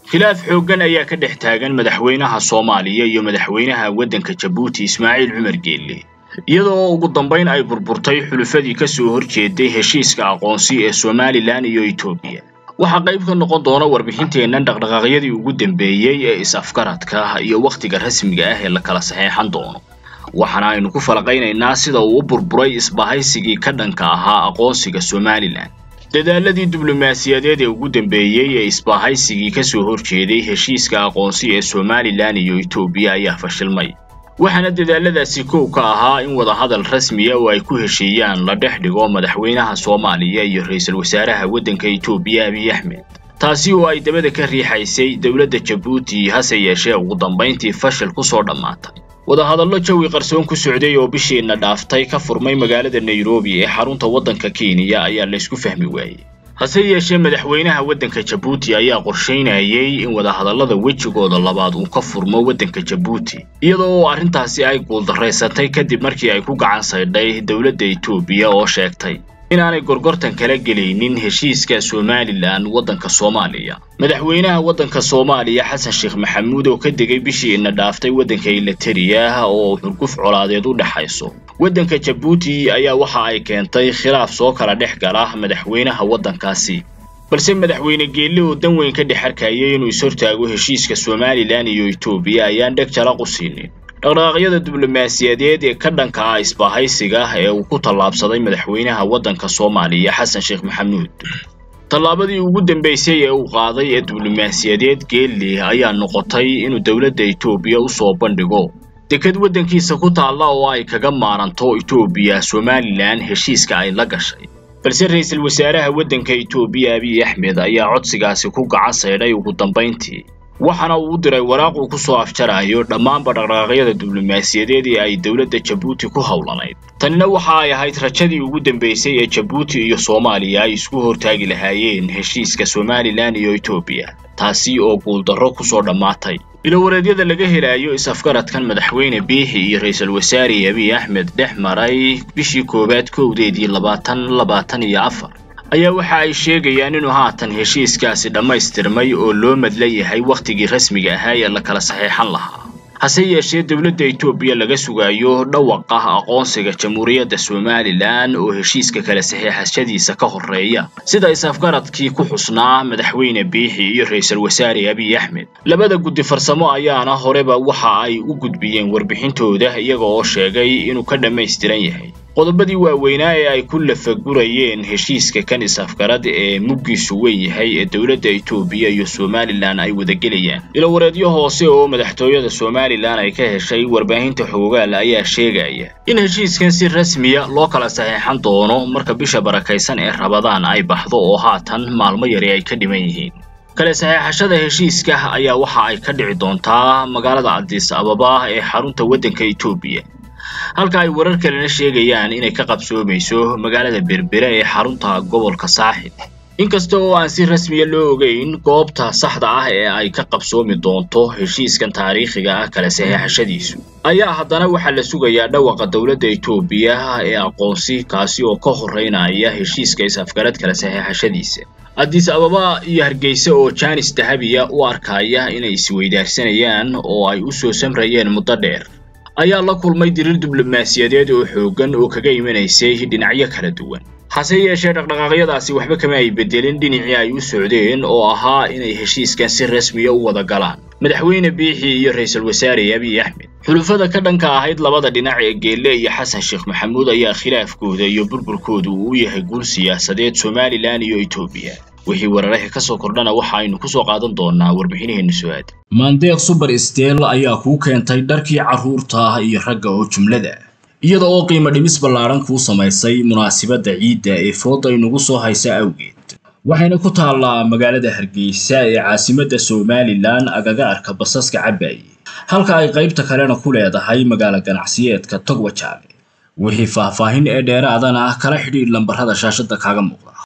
khilaaf xooggan ayaa ka dhex taagan madaxweynaha soomaaliya iyo madaxweynaha waddanka jabuuti ismaaciil cumar geelle iyadoo ugu dambayn ay burburtay xulufadii ka soo horjeeday heshiiska aqoonsi ee somalilan iyo etoobiya waxaa qayb ka noqon doona warbixinteennan dhaqdhaqaaqyadii ugu dambeeyey ee is-afgaradka iyo wakhtiga rasmiga ah ee la kala saxeexan doono waxaana aynu ku falaqaynaynaa sida uu u burburay isbahaysigii ka dhanka ahaa aqoonsiga somalilan dadaaladii diblomaasiyadeed ee ugu dambeeyey ee isbahaysigii ka soo horjeeday heshiiska aqoonsi ee somalilan iyo etoobiya ayaa fashilmay waxaana dadaaladaasi kow ka ahaa in wadahadal rasmiya oo ay ku heshiiyaan la dhex dhigo madaxweynaha soomaaliya iyo ra-iisul wasaaraha waddanka etoobiya abiy axmed taasi oo ay dabada ka riixaysay dowladda jabuuti hase yeeshee ugu dambayntii fashil ku soo dhammaatay wadahadallo jawi qarsoon ku socday oo bishiina dhaaftay ka furmay magaalada nairobi ee xarunta waddanka kenya ayaa laysku fahmi waayey hase yeeshee madaxweynaha waddanka jabuuti ayaa qorshaynayay in wadahadallada wejigooda labaad uu ka furmo waddanka jabuuti iyadoo oo arrintaasi ay guuldarraysatay kadib markii ay ku gacan saydhay dowladda etoobiya oo sheegtay inaanay gorgortan kala gelaynin heshiiska somalilan waddanka soomaaliya madaxweynaha waddanka soomaaliya xasan sheekh maxamuud oo ka degay bishiina dhaaftay waddanka ilatariya oo xurguf colaadeed u dhexayso waddanka jabuuti ayaa waxa ay keentay khilaaf soo kala dhex gala madaxweynaha waddankaasi balse madaxweyne geelle oo dan weyn ka dhex arkayay inuu is-hortaago heshiiska somalilan iyo etoobiya ayaan dheg jalaq u siinin dhaqdhaqaaqyada diblomaasiyadeed ee ka dhanka ah isbahaysiga ee uu ku tallaabsaday madaxweynaha waddanka soomaaliya xasan sheekh maxamuud tallaabadii ugu dambaysay ee uu qaaday ee diblomaasiyadeed geelle ayaa noqotay inuu dowladda etoobiya u soo bandhigo deked waddankiisa ku taalla oo ay kaga maaranto etoobiya somalilan heshiiska ay la gashay balse ra-iisul wasaaraha waddanka etoobiya abiy axmed ayaa codsigaasi ku gacan saydhay ugu dambayntii waxaana uu u diray waraaq uu ku soo afjarayo dhammaanba dhaqdhaqaaqyada diblomaasiyadeed ee ay dowladda jabuuti ku howlanayd tanina waxa ay ahayd rajadii ugu dambaysay ee jabuuti iyo soomaaliya ay isku hortaagi lahaayeen heshiiska somalilan iyo etoobiya taasi oo guuldarro ku soo dhammaatay ilowareedyada laga helayo is-afgaradkan madaxweyne biixi iyo ra-iisul wasaare abiy axmed dhex maray bishii koowaad kowdeedii labaatan labaatan iyo afar ayaa waxa ay sheegayaan inuu haatan heshiiskaasi dhammaystirmay oo loo madla yahay wakhtigii rasmiga ahaa ee la kala saxeexan lahaa hase yeeshee dowladda etoobiya laga sugayo dhawaqa aqoonsiga jamhuuriyadda somalilan oo heshiiska kala saxeexashadiisa ka horreeya sida is-afgaradkii ku xusnaa madaxweyne biixi iyo ra-iisul wasaare abiy axmed labada guddi farsamo ayaana horeba waxa ay u gudbiyeen warbixintooda iyaga oo sheegay inuu ka dhammaystiran yahay qodobadii waaweynaa ee ay ku lafagurayeen heshiiska kan is-afgarad ee muggiisu weyn yahay ee dowladda etoobiya iyo somalilan ay wadagelayaan ilowareedyo hoose oo madaxtooyada somalilan ay ka heshay warbaahinta xoogaal ayaa sheegaya in heshiiskan si rasmiya loo kala saxeexan doono marka bisha barakaysan ee rabadaan ay baxdo oo haatan maalmo yari ay ka dhiman yihiin kala saxeexashada heshiiska ayaa waxa ay ka dhici doontaa magaalada cadiis ababa ee xarunta waddanka etoobiya halka ay warar kalena sheegayaan inay ka qabsoomayso magaalada berbere ee xarunta gobolka saaxib inkasta oo aan si rasmiya loo ogeyn goobta saxda ah ee ay ka qabsoomi doonto heshiiskan taariikhiga ah kala saxeexashadiisu ayaa haddana waxaa la sugayaa dhawaqa dowladda etoobiya ee aqoonsi kaasi oo ka horreynaya heshiiska is-afgarad kala saxeexashadiisa addis ababa iyo hargeysa oo jaanis dahabiya u arkaya inay isweydaarsanayaan oo ay u soo samrayeen muddo dheer ayaa la kulmay dirir diblomaasiyadeed oo xooggan oo kaga imanaysay dhinacyo kala duwan hase yeeshee dhaqdhaqaaqyadaasi waxba kama ay bedelin dhinacii ay u socdeen oo ahaa inay heshiiskan si rasmiya u wada galaan madaxweyne biixi iyo ra-iisul wasaare abiy axmed xulufada ka dhanka ahayd labada dhinac ee geelle iyo xasan sheekh maxamuud ayaa khilaafkooda iyo burburkoodu uu u yahay guul siyaasadeed somalilan iyo etoobiya wixii weeraraha ka soo kordhana waxa aynu ku soo qaadan doonaa warbixinaheena su-aad maandeeq suber stel ayaa kuu keentay dharkii carruurta iyo ragga oo jumlada iyada oo qiimo dhimis ballaaran kuu samaysay munaasibadda ciidda ee fooda inugu soo haysa awgeed waxayna ku taallaa magaalada hargeysa ee caasimadda somalilan agaga arka basaska cabaaye halka ay qaybta kalena ku leedahay magaalo ganacsiyeedka togwajaale wixii faahfaahin ee dheeraadana kala xidhiidh lambarrada shaashadda kaaga muuqda